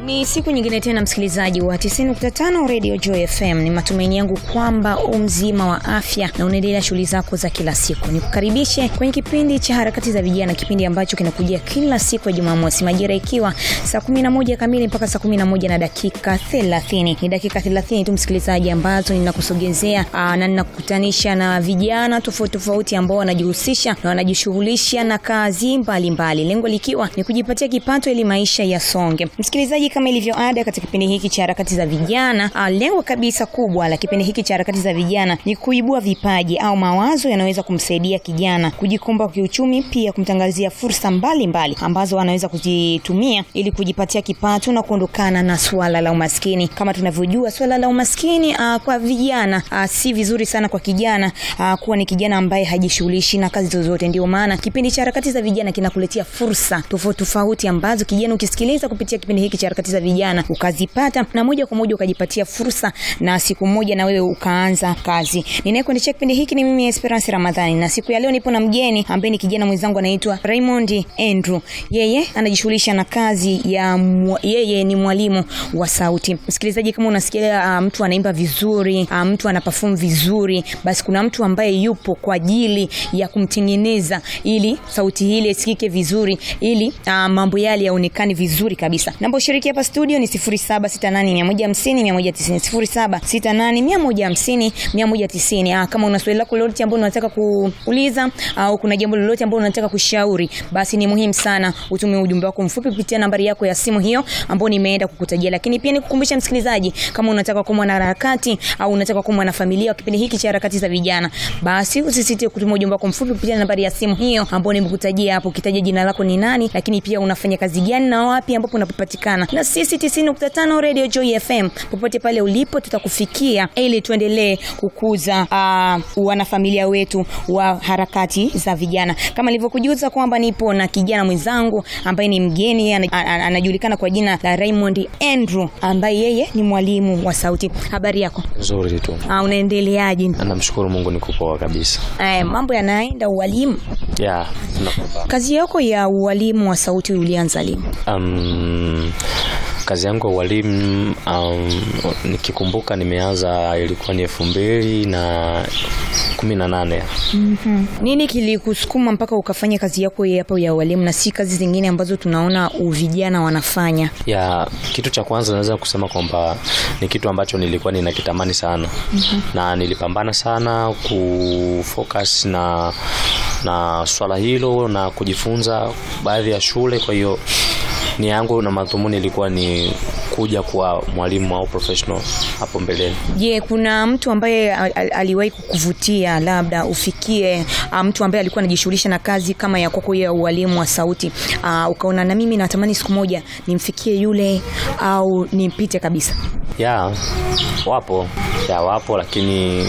Ni siku nyingine tena msikilizaji wa 90.5 Radio Joy FM. Ni matumaini yangu kwamba u mzima wa afya na unaendelea shughuli zako za kila siku. Nikukaribishe kwenye kipindi cha harakati za vijana, kipindi ambacho kinakujia kila siku ya Jumamosi majira ikiwa saa 11 kamili mpaka saa 11 na dakika 30. Ni dakika 30 tu msikilizaji, ambazo ninakusogezea na ninakukutanisha na vijana tofauti tofauti ambao wanajihusisha na wanajishughulisha na kazi mbalimbali, lengo likiwa ni kujipatia kipato ili maisha yasonge. Msikilizaji, kama ilivyo ada katika kipindi hiki cha harakati za vijana, ah, lengo kabisa kubwa la kipindi hiki cha harakati za vijana ni kuibua vipaji au mawazo yanayoweza kumsaidia kijana kujikomboa kiuchumi, pia kumtangazia fursa mbalimbali mbali, ambazo anaweza kuzitumia ili kujipatia kipato na kuondokana na swala la umaskini. Kama tunavyojua swala la umaskini ah, kwa vijana ah, si vizuri sana kwa kijana ah, kuwa ni kijana ambaye hajishughulishi na kazi zozote. Ndio maana kipindi cha harakati za vijana kinakuletea fursa tofauti tofauti ambazo kijana ukisikiliza kupitia kipindi hiki cha harakati za vijana ukazipata na moja kwa moja ukajipatia fursa na siku moja na wewe ukaanza kazi. Ninayekuendesha kipindi hiki ni mimi Esperance Ramadhani, na siku ya leo nipo na mgeni ambaye ni kijana mwenzangu anaitwa Raymond Andrew. Yeye anajishughulisha na kazi ya mwa, yeye ni mwalimu wa sauti. Msikilizaji, kama unasikia uh, mtu anaimba vizuri, uh, mtu ana perform vizuri, basi kuna mtu ambaye yupo kwa ajili ya kumtengeneza ili sauti ile isikike vizuri, ili uh, mambo yale yaonekane vizuri kabisa. Namba ushiriki hapa studio ni 0768150190 0768150190 190. Ah, kama una swali lako lolote ambalo unataka kuuliza au kuna jambo lolote ambalo unataka kushauri, basi ni muhimu sana utume ujumbe wako mfupi kupitia nambari yako ya simu hiyo ambayo nimeenda kukutajia. Lakini pia nikukumbusha msikilizaji, kama unataka kuwa mwanaharakati au unataka kuwa mwanafamilia wa kipindi hiki cha harakati za vijana, basi usisite kutuma ujumbe wako mfupi kupitia nambari ya simu hiyo ambayo nimekutajia hapo, ukitaja jina lako ni nani, lakini pia unafanya kazi gani na wapi ambapo unapatikana. Na sisi 90.5 Radio Joy FM, popote pale ulipo, tutakufikia ili tuendelee kukuza uh, wanafamilia wetu wa harakati za vijana. Kama nilivyokujuza kwamba nipo na kijana mwenzangu ambaye ni mgeni, anajulikana kwa jina la Raymond Andrew, ambaye yeye ni mwalimu wa sauti. Habari yako? Nzuri tu. Uh, unaendeleaje? Namshukuru Mungu niko poa kabisa. Eh, mambo yanaenda ualimu. Yeah, tunakupa. Kazi yako ya ualimu wa sauti ulianza lini? Um, kazi yangu ya ualimu um, nikikumbuka nimeanza ilikuwa ni elfu mbili na kumi na nane. Mm-hmm. Nini kilikusukuma mpaka ukafanya kazi yako hapo ya ualimu na si kazi zingine ambazo tunaona vijana wanafanya? Ya kitu cha kwanza naweza kusema kwamba ni kitu ambacho nilikuwa ninakitamani sana. Mm-hmm. Na nilipambana sana kufocus na na swala hilo na kujifunza baadhi ya shule, kwa hiyo ni yangu na madhumuni ilikuwa ni kuja kuwa mwalimu au professional hapo mbeleni. Je, yeah, kuna mtu ambaye al aliwahi kukuvutia labda ufikie uh, mtu ambaye alikuwa anajishughulisha na kazi kama ya kwako ya ualimu wa sauti uh, ukaona na mimi natamani siku moja nimfikie yule au nimpite kabisa? Ya, wapo ya wapo, lakini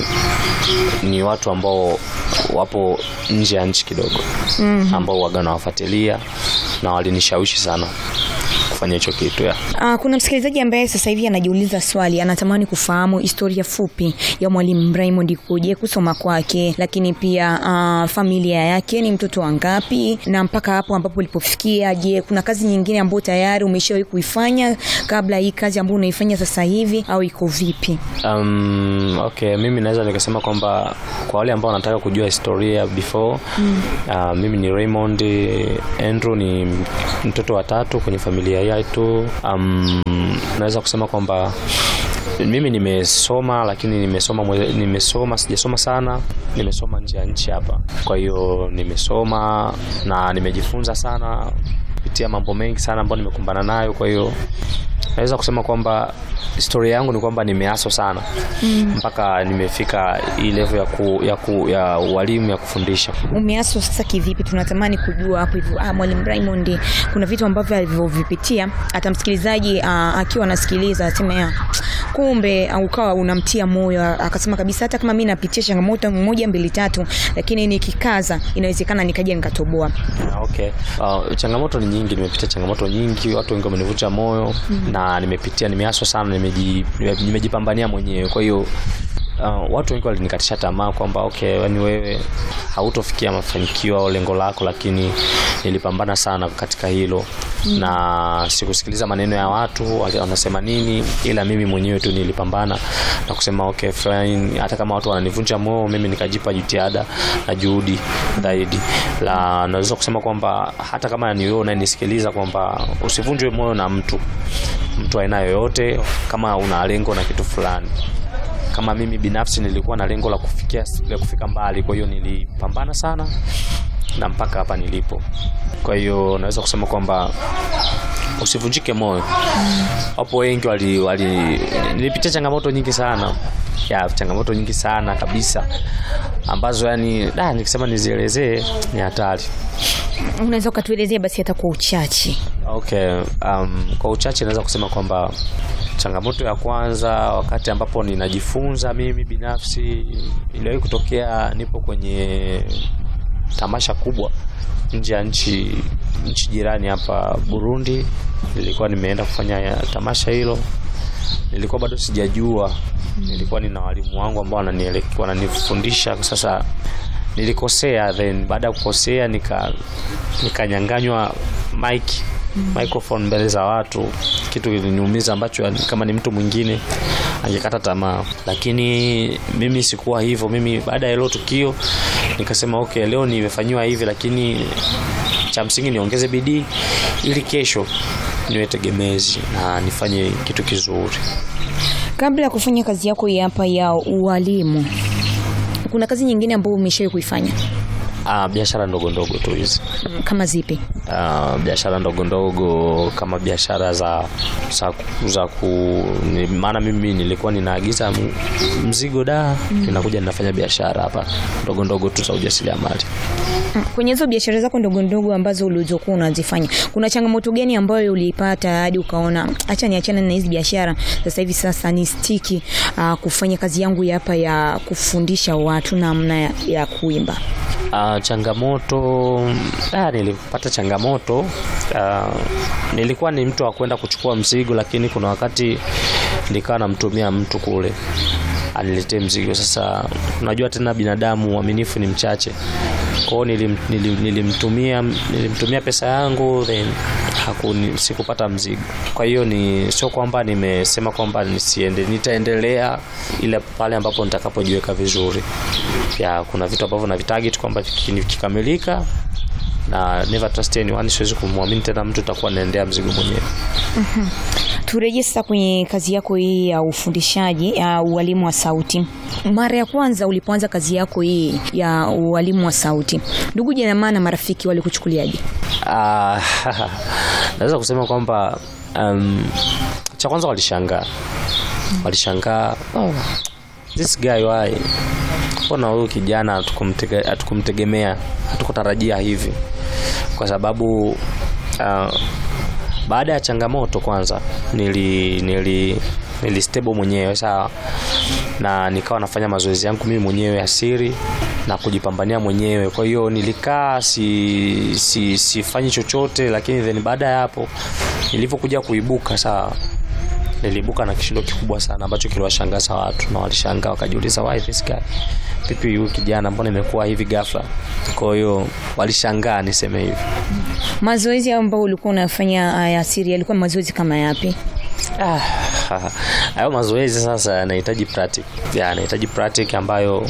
ni watu ambao wapo nje ya nchi kidogo, mm -hmm. ambao waga nawafuatilia na walinishawishi sana kufanya hicho kitu ya. Uh, kuna msikilizaji ambaye sasa hivi anajiuliza swali, anatamani kufahamu historia fupi ya mwalimu Raymond kuje kusoma kwake, lakini pia uh, familia yake ni mtoto wangapi na mpaka hapo ambapo ulipofikia. Je, kuna kazi nyingine ambayo tayari umeshawahi kuifanya kabla hii kazi ambayo unaifanya sasa hivi au iko vipi? Um, okay, mimi naweza nikasema kwamba kwa wale ambao wanataka kujua historia before mm. uh, mimi ni Raymond Andrew, ni mtoto wa tatu kwenye familia yetu. Um, naweza kusema kwamba mimi nimesoma lakini nimesoma mwe, nimesoma sijasoma sana, nimesoma nje ya nchi hapa. Kwa hiyo nimesoma na nimejifunza sana kupitia mambo mengi sana ambayo nimekumbana nayo. Kwa hiyo naweza kusema kwamba historia yangu ni kwamba nimeaso sana mm. mpaka nimefika hii level ya ku, ya ku, ya ualimu ya kufundisha. Umeaso sasa kivipi? Tunatamani kujua hapo hivyo. Ah, mwalimu Raymond kuna vitu ambavyo alivyovipitia hata msikilizaji akiwa anasikiliza aseme kumbe ukawa unamtia moyo, akasema kabisa hata kama mimi napitia changamoto moja mbili tatu, lakini nikikaza inawezekana nikaja nikatoboa. Okay. Uh, changamoto ni nyingi, nimepitia changamoto nyingi, watu wengi wamenivunja moyo mm. na nimepitia, nimeaswa sana, nimeji, nimejipambania mwenyewe, kwa hiyo Uh, watu wengi walinikatisha tamaa kwamba okay, yani wewe hautofikia mafanikio au lengo lako, lakini nilipambana sana katika hilo na sikusikiliza maneno ya watu wali- wanasema nini, ila mimi mwenyewe tu nilipambana na kusema okay fine, hata kama watu wananivunja moyo, mimi nikajipa jitihada na juhudi zaidi. La, naweza kusema kwamba hata kama ni wewe unanisikiliza kwamba usivunjwe moyo na mtu mtu aina yoyote, kama una lengo na kitu fulani kama mimi binafsi nilikuwa na lengo la kufikia la kufika mbali, kwa hiyo nilipambana sana na mpaka hapa nilipo. Kwa hiyo naweza kusema kwamba usivunjike moyo. Wapo wengi wali, wali nilipitia changamoto nyingi sana ya changamoto nyingi sana kabisa ambazo yani da, nikisema nizielezee ni hatari. Unaweza ukatuelezea basi hata kwa uchache. Okay, um, kwa uchache naweza kusema kwamba changamoto ya kwanza wakati ambapo ninajifunza mimi binafsi iliwahi kutokea, nipo kwenye tamasha kubwa nje ya nchi nchi jirani hapa Burundi. Nilikuwa nimeenda kufanya tamasha hilo, nilikuwa bado sijajua, nilikuwa nina walimu wangu ambao wananielekea wananifundisha. Sasa nilikosea, then baada ya kukosea nika nikanyanganywa mic microphone mbele za watu, kitu kiliniumiza ambacho yani kama ni mtu mwingine angekata tamaa, lakini mimi sikuwa hivyo. Mimi baada ya hilo tukio nikasema okay, leo nimefanyiwa hivi, lakini cha msingi niongeze bidii ili kesho niwe tegemezi na nifanye kitu kizuri. Kabla ya kufanya kazi yako hii hapa ya ualimu, kuna kazi nyingine ambayo umeshawahi kuifanya Ah, biashara ndogo ndogo tu hizi Mm, kama zipi? uh, biashara ndogo ndogo kama biashara za za, za ku ni, maana mimi nilikuwa ninaagiza m- mzigo da ninakuja ninafanya biashara hapa ndogo ndogo tu za ujasiriamali. Mm, Kwenye hizo biashara zako ndogo ndogo ambazo ulizokuwa unazifanya, kuna changamoto gani ambayo uliipata hadi ukaona acha niachane na hizi biashara sasa hivi, sasa ni stiki uh, kufanya kazi yangu ya hapa ya kufundisha watu namna ya, ya kuimba? Uh, changamoto ah, nilipata changamoto uh, nilikuwa ni mtu wa kwenda kuchukua mzigo, lakini kuna wakati nikawa namtumia mtu kule aniletee mzigo. Sasa unajua tena binadamu uaminifu ni mchache, kwa hiyo nilim, nilim, nilimtumia nilimtumia pesa yangu then hakuni, sikupata mzigo. Kwa hiyo ni sio kwamba nimesema kwamba nisiende, nitaendelea ile pale ambapo nitakapojiweka vizuri. Ya, kuna vitu ambavyo na vitarget kwamba viki- vikikamilika na never trust anyone, siwezi kumwamini tena mtu, itakuwa naendea mzigo mwenyewe. Turejee sasa kwenye kazi yako hii ya ufundishaji ya ualimu wa sauti. Mara ya kwanza ulipoanza kazi yako hii ya ualimu wa sauti, ndugu jamaa na marafiki walikuchukuliaje? Ah, naweza kusema kwamba um, cha kwanza walishangaa, walishangaa oh, this guy why, mbona huyu kijana hatukumtege- hatukumtegemea, hatukutarajia hivi, kwa sababu uh, baada ya changamoto kwanza nili nili nili stable mwenyewe sawa, na nikawa nafanya mazoezi yangu mimi mwenyewe asiri na kujipambania mwenyewe. Kwa hiyo nilikaa si, si, sifanyi chochote, lakini then baada ya hapo nilivyokuja kuibuka sawa, niliibuka na kishindo kikubwa sana ambacho kiliwashangaza watu na walishangaa wakajiuliza, why this guy, vipi huyu kijana, mbona imekuwa hivi ghafla? Kwa hiyo walishangaa niseme hivi. Mazoezi ambayo ulikuwa unafanya uh, ya siri yalikuwa ni mazoezi kama yapi? Ah, hayo mazoezi sasa yanahitaji practice. Ya, yanahitaji practice ambayo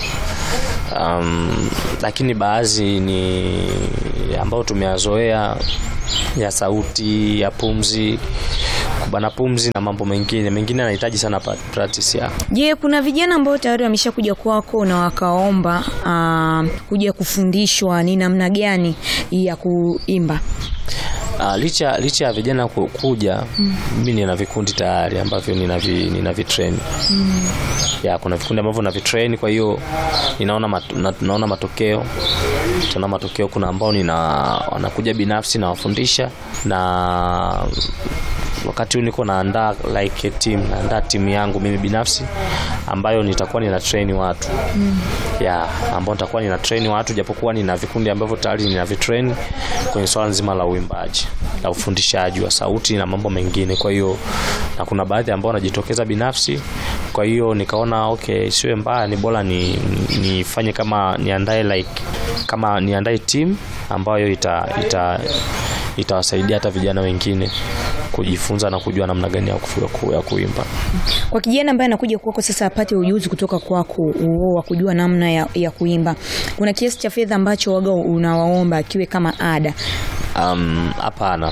um, lakini baadhi ni ambayo tumeyazoea ya sauti, ya pumzi, kubana pumzi na mambo mengine. Mengine yanahitaji sana pa- practice ya. Je, kuna vijana ambao tayari wameshakuja kwako na wakaomba uh, kuja kufundishwa ni namna gani ya kuimba? Uh, licha licha ya vijana ku- kuja mimi nina vikundi tayari ambavyo nina vi, nina vitrain ya kuna vikundi ambavyo na vitrain kwa hiyo ninaona mat, na, naona matokeo tuna matokeo kuna ambao nina wanakuja binafsi nawafundisha na wakati huu niko naandaa like a team naandaa timu yangu mimi binafsi ambayo nitakuwa nina train watu ya ambao nitakuwa nina train watu japokuwa nina vikundi ambavyo tayari nina vitrain kwenye swala nzima la uimbaji la ufundishaji wa sauti na mambo mengine kwa hiyo na kuna baadhi ambao wanajitokeza binafsi kwa hiyo nikaona okay siwe mbaya ni bora ni nifanye kama niandae like kama niandae team ambayo ita, ita itawasaidia hata vijana wengine kujifunza na kujua namna gani ya, kufu, ya, ku, ya kuimba. Kwa kijana ambaye anakuja kwako sasa apate ujuzi kutoka kwako uo wa kujua namna ya, ya kuimba, kuna kiasi cha fedha ambacho waga unawaomba akiwe kama ada? Um, hapana.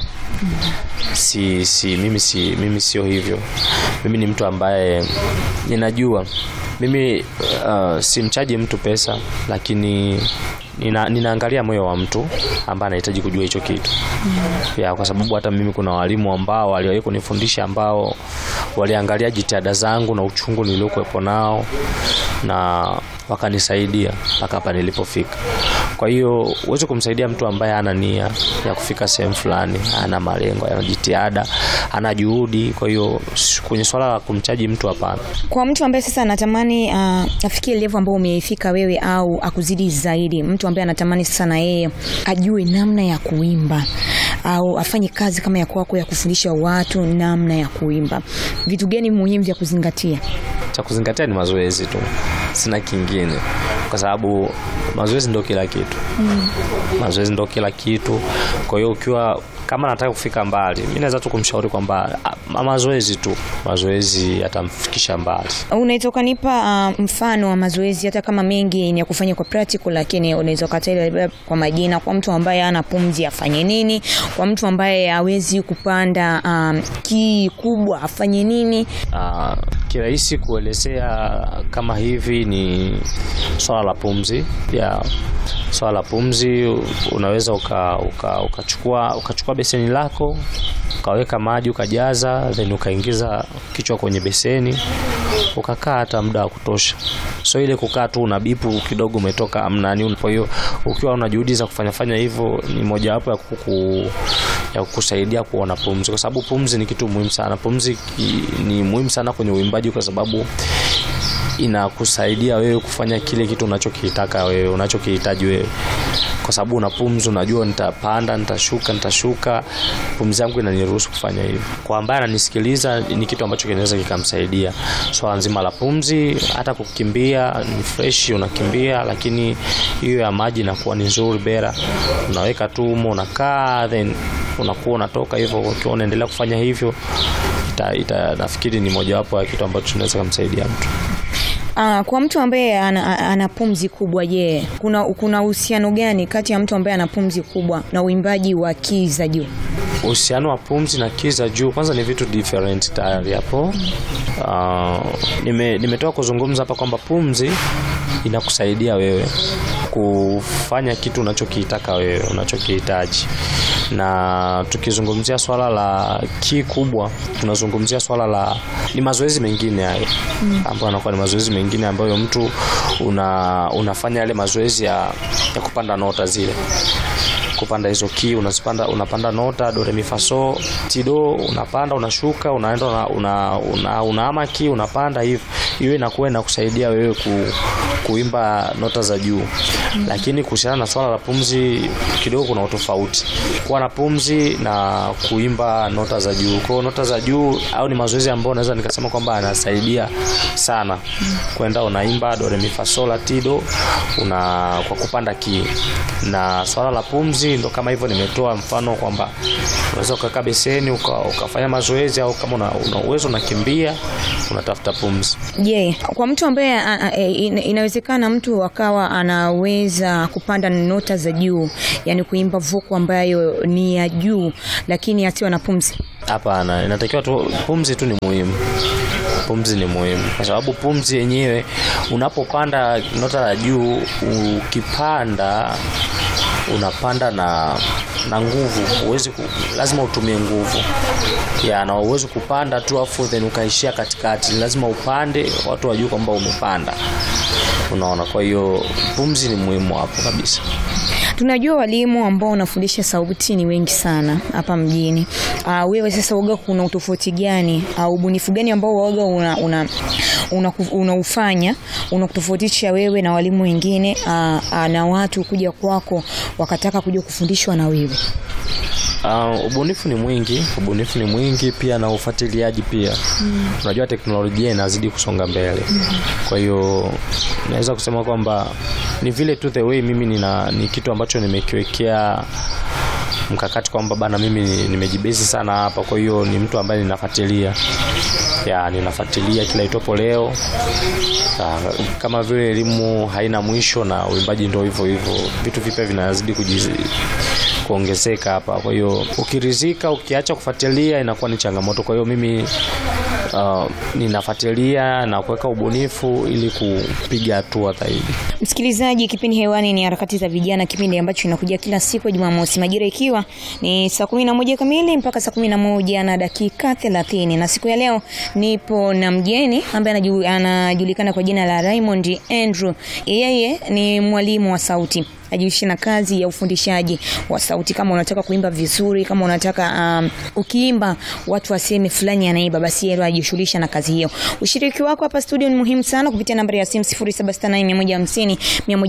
Si, si, mimi si mimi sio hivyo. Mimi ni mtu ambaye ninajua mimi uh, simchaji mtu pesa, lakini nina, ninaangalia moyo wa mtu ambaye anahitaji kujua hicho kitu ya, kwa sababu hata mimi kuna walimu ambao waliwahi kunifundisha ambao waliangalia jitihada zangu na uchungu niliokuwepo nao na wakanisaidia mpaka hapa nilipofika. Kwa hiyo huwezi kumsaidia mtu ambaye ana nia ya kufika sehemu fulani, ana malengo, ana jitihada, ana juhudi. Kwa hiyo kwenye swala la kumchaji mtu, hapana. Kwa mtu ambaye sasa anatamani uh, afikie level ambayo umeifika wewe au akuzidi zaidi, mtu ambaye anatamani sasa na yeye ajue namna ya kuimba au afanye kazi kama ya kwako ya kufundisha watu namna ya kuimba, vitu gani muhimu vya kuzingatia? Cha kuzingatia ni mazoezi tu, sina kingine, kwa sababu mazoezi ndio kila kitu mm. Mazoezi ndio kila kitu. Kwa hiyo ukiwa kama nataka kufika mbali, mimi naweza tu kumshauri kwamba mazoezi tu, mazoezi yatamfikisha mbali. Unaweza ukanipa uh, mfano wa mazoezi, hata kama mengi ni ya kufanya kwa practical, lakini unaweza ukataja kwa majina, kwa mtu ambaye ana pumzi afanye nini, kwa mtu ambaye hawezi kupanda um, kii kubwa afanye nini? Uh, kirahisi kuelezea kama hivi ni swala la pumzi ya swala la pumzi, unaweza ukachukua uka, uka ukachukua beseni lako ukaweka maji ukajaza, then ukaingiza kichwa kwenye beseni ukakaa hata muda wa kutosha. So ile kukaa tu una bipu kidogo umetoka amnani. Kwa hiyo ukiwa una juhudi za kufanya fanya hivyo, ni mojawapo ya kuku ya kukusaidia kuona pumzi, kwa sababu pumzi ni kitu muhimu sana. Pumzi ni muhimu sana kwenye uimbaji, kwa sababu inakusaidia wewe kufanya kile kitu unachokitaka wewe unachokihitaji wewe, kwa sababu una pumzi, unajua nitapanda, nitashuka, nitashuka. Pumzi yangu inaniruhusu kufanya hivyo. Kwa ambaye ananisikiliza, ni kitu ambacho kinaweza kikamsaidia swala so, nzima la pumzi. Hata kukimbia ni fresh, unakimbia, lakini hiyo ya maji inakuwa ni nzuri bera, unaweka tu umo, unakaa, then unakuwa unatoka hivyo. Ukiwa unaendelea kufanya hivyo ita, ita, nafikiri ni mojawapo ya kitu ambacho tunaweza kumsaidia mtu. Uh, kwa mtu ambaye ana, ana pumzi kubwa, je, kuna kuna uhusiano gani kati ya mtu ambaye ana pumzi kubwa na uimbaji wa kii za juu? Uhusiano wa pumzi na kii za juu kwanza ni vitu different tayari hapo. Uh, nime nimetoka kuzungumza hapa kwamba pumzi inakusaidia wewe kufanya kitu unachokitaka wewe unachokihitaji, na tukizungumzia swala la kii kubwa, tunazungumzia swala la ni mazoezi mengine hayo mm, ambayo anakuwa ni mazoezi mengine ambayo mtu una, unafanya yale mazoezi ya, ya kupanda nota zile kupanda hizo key unazipanda, unapanda nota do re mi fa so ti do, unapanda unashuka, unaenda una, una, una, unaama key unapanda hivi, hiyo inakuwa inakusaidia wewe ku, kuimba nota za juu mm. Lakini kuhusiana na swala la pumzi kidogo kuna utofauti kuwa na pumzi na kuimba nota za juu. Kwa nota za juu au ni mazoezi ambayo naweza nikasema kwamba anasaidia sana mm. Kwenda unaimba do re mi fa so la ti do una kwa kupanda key na swala la pumzi ndo kama hivyo nimetoa mfano kwamba unaweza ukakaa beseni uka, ukafanya mazoezi au kama una, una uwezo unakimbia unatafuta pumzi. Je, yeah. Kwa mtu ambaye inawezekana mtu akawa anaweza kupanda nota za juu, yani kuimba vuku ambayo ni ya juu, lakini asiwe na pumzi? Hapana, inatakiwa tu pumzi tu ni muhimu pumzi ni muhimu kwa sababu pumzi yenyewe unapopanda nota ya juu ukipanda unapanda na na nguvu, huwezi lazima utumie nguvu ya na uwezi kupanda tu afu then ukaishia katikati, lazima upande watu wajue kwamba umepanda, unaona. Kwa hiyo pumzi ni muhimu hapo kabisa. Tunajua walimu ambao wanafundisha sauti ni wengi sana hapa mjini. Uh, wewe sasa waga, kuna utofauti gani au uh, ubunifu gani ambao waga una, una, una, unaufanya unakutofautisha wewe na walimu wengine uh, uh, na watu kuja kwako wakataka kuja kufundishwa na wewe? Uh, ubunifu ni mwingi, ubunifu ni mwingi pia na ufuatiliaji pia. Mm. Unajua teknolojia inazidi kusonga mbele. Mm. Kwa hiyo naweza kusema kwamba ni vile tu the way mimi nina ni kitu ambacho nimekiwekea mkakati kwamba bana, mimi nimejibezi sana hapa, kwa hiyo ni mtu ambaye ninafuatilia ya ninafuatilia kila itopo leo ya, kama vile elimu haina mwisho na uimbaji ndio hivyo hivyo, vitu vipya vinazidi kujizi kuongezeka hapa. Kwa hiyo ukirizika, ukiacha kufuatilia inakuwa ni changamoto. Kwa hiyo mimi uh, ninafuatilia na kuweka ubunifu ili kupiga hatua zaidi. Msikilizaji, kipindi hewani ni harakati za vijana, kipindi ambacho kinakuja kila siku ya Jumamosi, majira ikiwa ni saa kumi na moja kamili mpaka saa kumi na moja na dakika thelathini na siku ya leo nipo na mgeni ambaye anaju- anajulikana kwa jina la Raymond Andrew. Yeye ni mwalimu wa sauti ajihusishe na kazi ya ufundishaji wa sauti. Kama unataka kuimba vizuri, kama unataka um, ukiimba watu waseme fulani anaimba, basi yeye ajishughulisha na kazi hiyo. Ushiriki wako hapa studio ni muhimu sana kupitia nambari ya simu 0768150150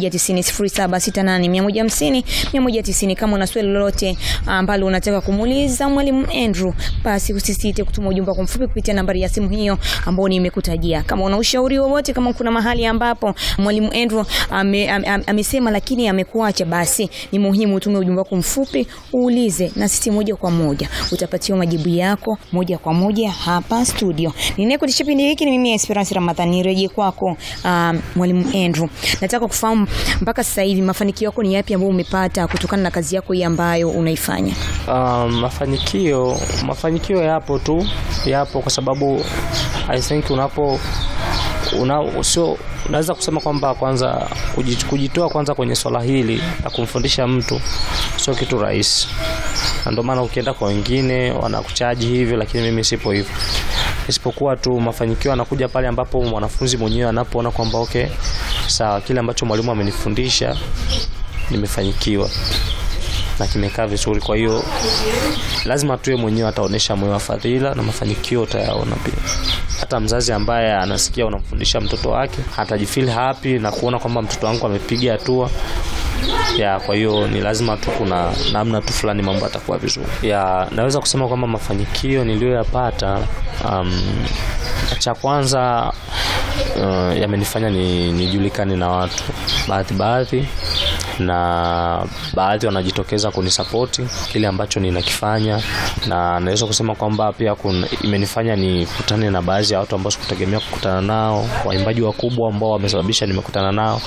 190 0768150150 kama una swali lolote ambalo unataka kumuuliza mwalimu Andrew, basi usisite kutuma ujumbe kwa mfupi kupitia nambari ya simu hiyo ambayo nimekutajia. Kama una ushauri wowote, kama kuna mahali ambapo mwalimu Andrew ame, ame, ame, amesema lakini amekuacha, basi ni muhimu utume ujumbe wako mfupi uulize, na sisi moja kwa moja utapatiwa majibu yako moja kwa moja hapa studio. Ninayekutisha kipindi hiki ni mimi Esperance Ramadhani. Rejea kwako um, mwalimu Andrew, nataka kufahamu mpaka sasa hivi mafanikio yako ni yapi ambayo umepata kutokana na kazi yako hii ambayo unaifanya? Um, mafanikio mafanikio yapo tu, yapo kwa sababu I think unapo una, sio unaweza kusema kwamba kwanza kuji- kujitoa kwanza kwenye swala hili la kumfundisha mtu sio kitu rahisi, na ndio maana ukienda kwa wengine wanakuchaji hivyo, lakini mimi sipo hivyo, isipokuwa tu mafanikio yanakuja pale ambapo mwanafunzi mwenyewe anapoona kwamba okay, sawa, kile ambacho mwalimu amenifundisha nimefanikiwa na kimekaa vizuri. Kwa hiyo lazima tuwe mwenyewe ataonesha moyo wa fadhila na mafanikio utayaona pia. Hata mzazi ambaye anasikia unamfundisha mtoto wake atajifeel happy na kuona kwamba mtoto wangu amepiga hatua ya kwa hiyo ni lazima tu kuna namna tu fulani mambo atakuwa vizuri ya naweza kusema kwamba mafanikio niliyoyapata um, cha kwanza uh, yamenifanya ni, nijulikane na watu baadhi baadhi na baadhi wanajitokeza kunisapoti kile ambacho ninakifanya na naweza kusema kwamba pia kuna, imenifanya nikutane na baadhi ya watu ambao sikutegemea kukutana nao waimbaji wakubwa ambao wamesababisha nimekutana nao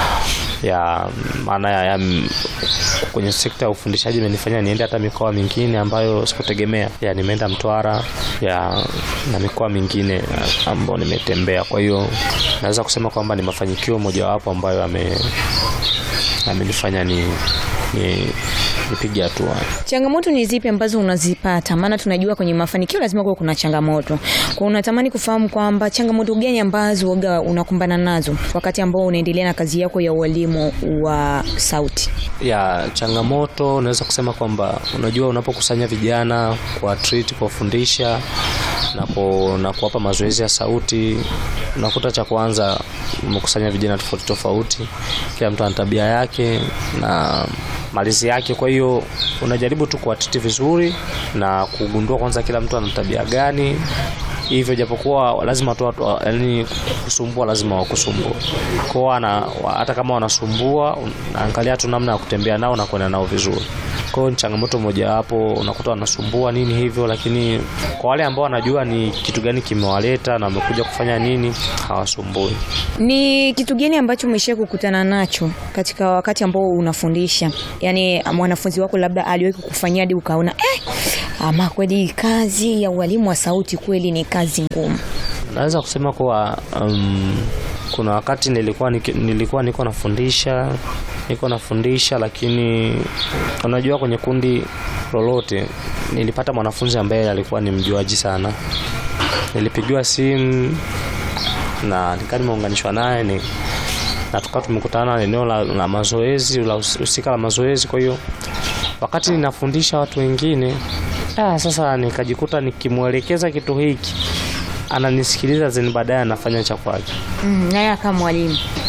ya maana ya, ya m- kwenye sekta ya ufundishaji imenifanya niende hata mikoa mingine ambayo sikutegemea ya nimeenda Mtwara ya na mikoa mingine ya, ambayo nimetembea kwa hiyo naweza kusema kwamba ni mafanikio mojawapo ambayo yame amenifanya ni, ni nipige hatua Changamoto ni zipi ambazo unazipata? Maana tunajua kwenye mafanikio lazima kuwa kuna changamoto. Kwa unatamani kufahamu kwamba changamoto gani ambazo waga unakumbana nazo wakati ambao unaendelea na kazi yako ya ualimu wa sauti? ya changamoto naweza kusema kwamba unajua unapokusanya vijana kwa treat kuwafundisha na, ku, na kuwapa mazoezi ya sauti unakuta cha kwanza umekusanya vijana tofauti tofauti kila mtu ana tabia yake na malizi yake kwa hiyo unajaribu tu kuwatiti vizuri na kugundua kwanza kila mtu ana tabia gani hivyo japokuwa lazima tu watu yani kusumbua lazima wakusumbua kwao ana hata kama wanasumbua unaangalia tu namna ya kutembea nao na kwenda nao vizuri kwao ni changamoto mojawapo unakuta wanasumbua nini hivyo lakini kwa wale ambao wanajua ni kitu gani kimewaleta na wamekuja kufanya nini hawasumbui Ni kitu gani ambacho umesha kukutana nacho katika wakati ambao unafundisha? Yaani mwanafunzi wako labda aliwahi kukufanyia hadi ukaona eh, ama kweli kazi ya ualimu wa sauti kweli ni kazi ngumu. naweza kusema kuwa um, kuna wakati nilikuwa niki- nilikuwa niko nafundisha niko nafundisha lakini unajua kwenye kundi lolote nilipata mwanafunzi ambaye alikuwa ni mjuaji sana nilipigiwa simu na nikaa nimeunganishwa naye ni na tukawa tumekutana eneo la, la mazoezi la hus- husika la mazoezi kwa hiyo wakati ninafundisha watu wengine ah, sasa nikajikuta nikimwelekeza kitu hiki ananisikiliza zeni baadaye anafanya cha kwake Mm, naye kama mwalimu.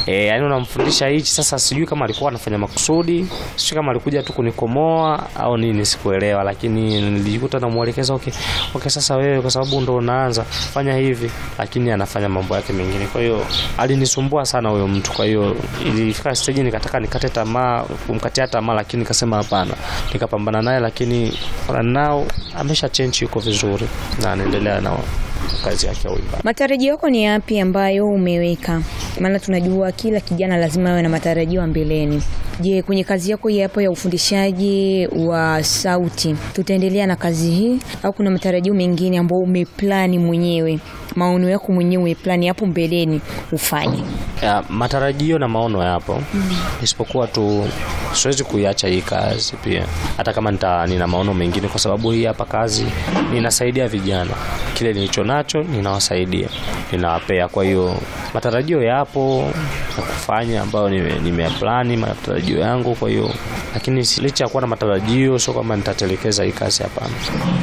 eh, yani unamfundisha hichi. Sasa sijui kama alikuwa anafanya makusudi, sijui kama alikuja tu kunikomoa au nini, sikuelewa, lakini nilijikuta namuelekeza okay, okay, sasa wewe kwa sababu ndo unaanza fanya hivi, lakini anafanya mambo yake mengine. Kwa hiyo alinisumbua sana huyo mtu. Kwa hiyo ilifika stage nikataka nikate tamaa, kumkatia tamaa, lakini nikasema hapana, nikapambana naye, lakini nao amesha change, yuko vizuri na anaendelea na kazi yake ya uimbaji. Matarajio yako ni yapi ambayo umeweka? Maana tunajua kila kijana lazima awe na matarajio ya mbeleni. Je, kwenye kazi yako hii hapo ya ufundishaji wa sauti tutaendelea na kazi hii au kuna matarajio mengine ambayo umeplani mwenyewe, maono yako mwenyewe umeplani hapo mbeleni ufanye? Ya, matarajio na maono yapo isipokuwa tu siwezi kuiacha hii kazi pia, hata kama nita, nina maono mengine, kwa sababu hii hapa kazi ninasaidia vijana, kile nilicho nacho ninawasaidia, ninawapea. Kwa hiyo matarajio yapo ya kufanya ambayo nime- nimeyaplani matarajio yangu. Kwa hiyo lakini si- licha ya kuwa na matarajio, sio kwamba nitatelekeza hii kazi, hapana,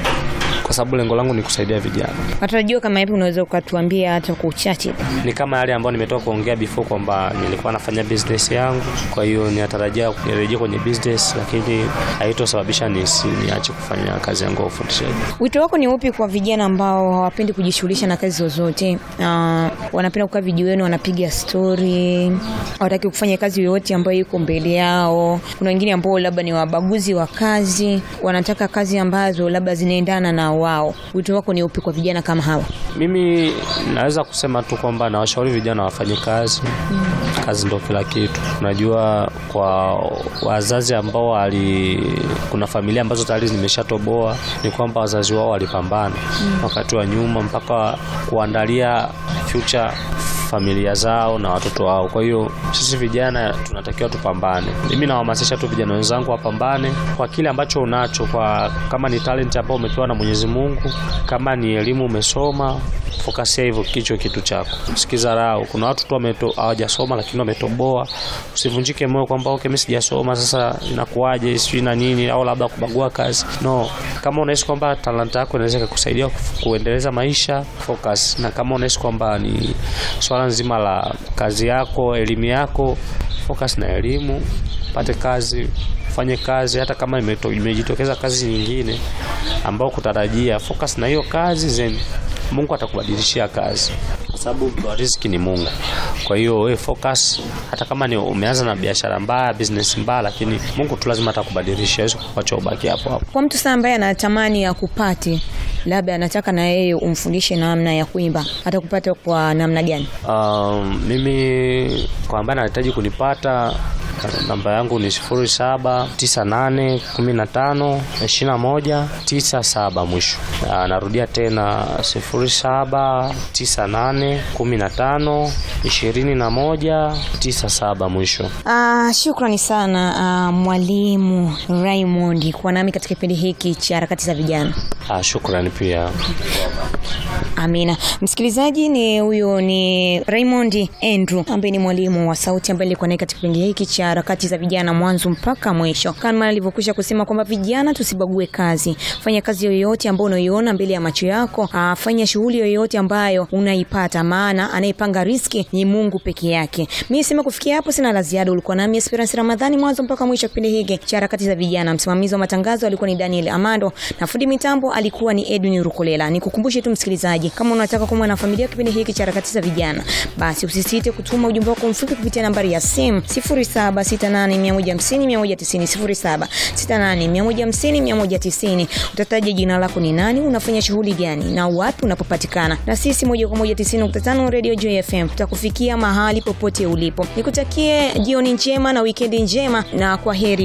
kwa sababu lengo langu ni kusaidia vijana. Matarajio kama yapi unaweza ukatuambia hata kwa uchache? ni kama yale ambayo nimetoka kuongea before kwamba nilikuwa nafanya business yangu, kwa hiyo ninatarajia nirejea kwenye business, lakini haitosababisha nisi niache kufanya kazi yangu ya ufundishaji. Wito wako ni upi kwa vijana ambao hawapendi kujishughulisha na kazi zozote? Uh, wanapenda kukaa vijiweni, wanapiga stori, hawataki kufanya kazi yoyote ambayo iko mbele yao. Kuna wengine ambao labda ni wabaguzi wa kazi, wanataka kazi ambazo labda zinaendana na wao. Wito wako ni upi kwa vijana kama hawa? Mimi naweza kusema tu kwamba nawashauri vijana wafanye kazi. Kazi ndo kila kitu. Unajua, kwa wazazi ambao wali, kuna familia ambazo tayari zimeshatoboa, ni kwamba wazazi wao walipambana wakati wa nyuma mpaka kuandalia future familia zao na watoto wao. Kwa hiyo sisi vijana tunatakiwa tupambane. Mimi nawahamasisha tu vijana wenzangu wapambane kwa kile ambacho unacho, kwa kama ni talent ambayo umepewa na Mwenyezi Mungu, kama ni elimu umesoma, fokasia hivyo kicho kitu chako, usikidharau. Kuna watu tu wameto- hawajasoma lakini wametoboa. Usivunjike moyo kwamba okay, mimi sijasoma sasa inakuwaje, sijui na nini, au labda kubagua kazi. No, kama unahisi kwamba talanta yako inaweza kukusaidia kuendeleza maisha, focus. Na kama unahisi kwamba ni swala nzima la kazi yako, elimu yako, focus na elimu, pate kazi, fanye kazi. Hata kama imeto- imejitokeza kazi nyingine ambao kutarajia, focus na hiyo kazi zen Mungu atakubadilishia kazi, kwa sababu riziki ni Mungu. Kwa hiyo wewe focus, hata kama ni umeanza na biashara mbaya, business mbaya, lakini Mungu tu lazima atakubadilishia, hawezi kukuacha ubaki hapo hapo. Kwa mtu sasa ambaye anatamani akupate, labda anataka na yeye umfundishe namna ya kuimba, atakupata kwa namna gani? Um, mimi kwa ambaye anahitaji kunipata namba yangu ni sifuri saba tisa nane kumi na tano ishirini na moja tisa saba mwisho. Ah, Narudia tena sifuri saba tisa nane kumi na tano ishirini na moja tisa saba mwisho. Ah, shukrani sana ah, mwalimu Raymond kwa nami katika kipindi hiki cha harakati za vijana. Ah, shukrani pia. Amina. Msikilizaji, ni huyo ni Raymond Andrew ambaye ni mwalimu wa sauti ambaye nilikuwa naye katika kipindi hiki cha harakati za vijana mwanzo mpaka mwisho. Kama alivyokwisha kusema kwamba vijana tusibague kazi. Fanya kazi yoyote ambayo unaiona mbele ya macho yako. Aa, fanya shughuli yoyote ambayo unaipata maana anayepanga riski ni Mungu peke yake. Mimi sema kufikia hapo sina la ziada. Ulikuwa nami Esperance Ramadhani mwanzo mpaka mwisho kipindi hiki cha harakati za vijana. Msimamizi wa matangazo alikuwa ni Daniel Amando na fundi mitambo alikuwa ni Edwin Rukolela. Nikukumbushe tu msikilizaji, kama unataka kuwa na familia kipindi hiki cha harakati za vijana, basi usisite kutuma ujumbe wako mfupi kupitia nambari ya simu 0768150190 0768150190. Utataja jina lako ni nani, unafanya shughuli gani na wapi unapopatikana, na sisi moja kwa moja 90.5 Radio Joy FM tutakufikia mahali popote ulipo. Nikutakie jioni njema na wikendi njema, na kwa heri.